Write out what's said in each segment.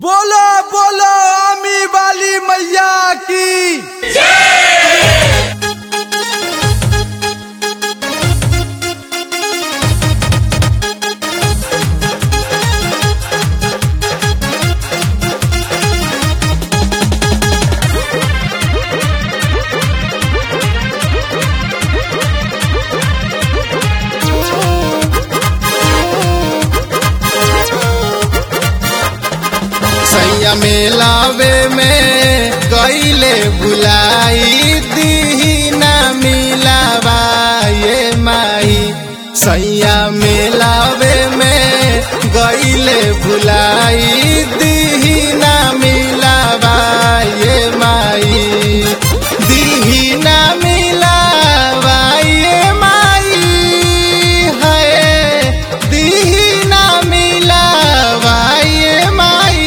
बोलो बोलो आमी वाली मैया की सैया मेलावे में गईले बुलाई दीना मिलावा ये माई सैया मेलावे में गईले बुलाई दीना मिलावा ये माई दीना मिलावा ये माई है दीना मिलावा ये माई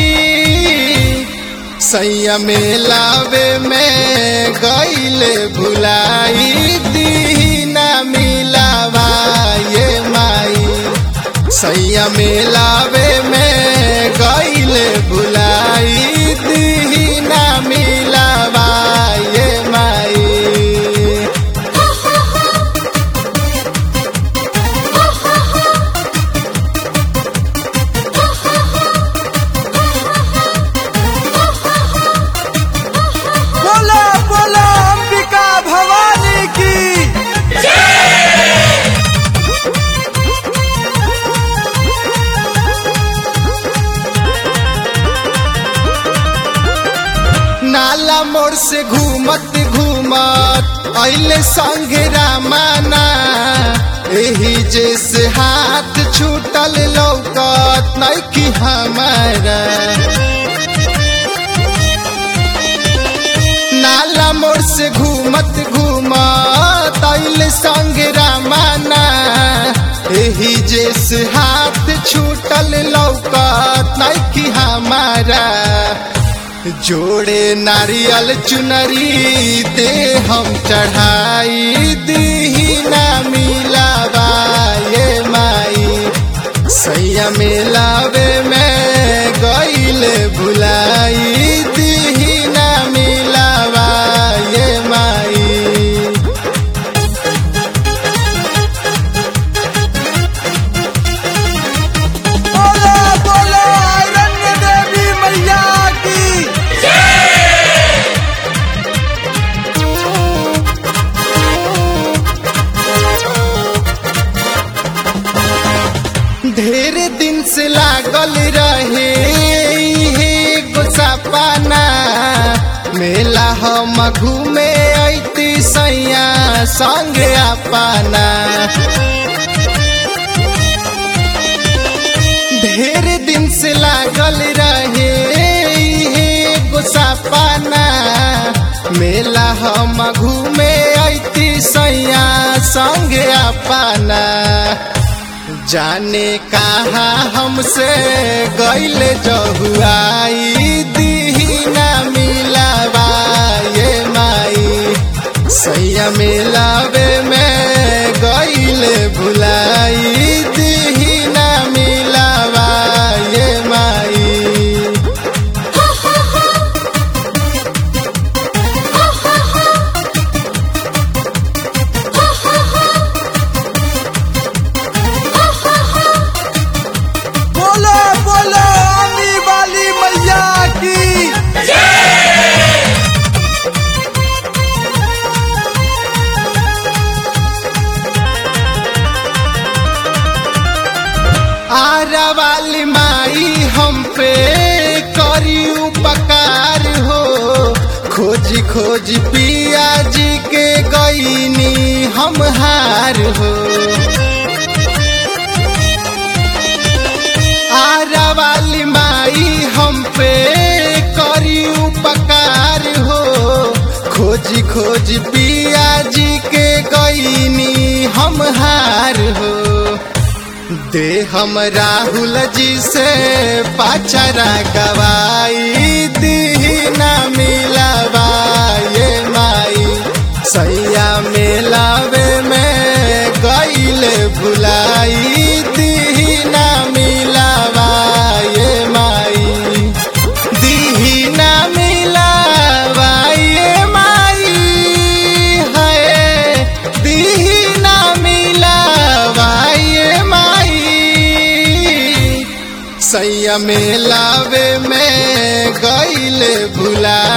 सैया मेलावे में गईले भुलाई दीना मिलावा ये माई सैया मेलावे में गईले भुलाई दीना मिलावा ये माई बोलो बोलो अंबिका भवानी की नाला मोड़ से घूमत घूमत अइले संगे रामाना एही जैसे हाथ छूटल लौकत नइकी हमारा नाला मोड़ से घूमत घूमत अइले संगे रामाना एही जैसे हाथ छूटल लौकत नइकी हमारा जोड़े नारियल चुनरी दे हम चढ़ाई दीना मिलावा ये माई सैया मिलावे में गईले भुलाई दीना मिलावा ये माई बोलो बोलो आयरन देवी मैया की ढेर दिन से लागल रहे हे गुस्सापाना मेला हम घूमे ऐती सैया संगे अपना ढेर दिन से लागल रहे हे गुस्सापाना मेला हम घूमे ऐती सैया संगे अपना जाने कहा हमसे गैल जहुआई दीना मिलावा ये माई सैया मिलावे में गैल भुलाई दीना मिलावा ये माई बोलो बोलो आमी वाली मैया की आरा वाली माई हम पे करी उपकार हो खोजी खोजी पिया जी के गईनी हम हार हो आरा वाली माई हम पे करी उपकार हो खोजी खोजी पिया जी के गईनी हम हार हो दे हम राहुल जी से पाचरा गवाई दीना मिलावा ये माई सैया मिलावे में गईले भुलाई दीना मिलावा ये माई सैया में लावे में गईले भुला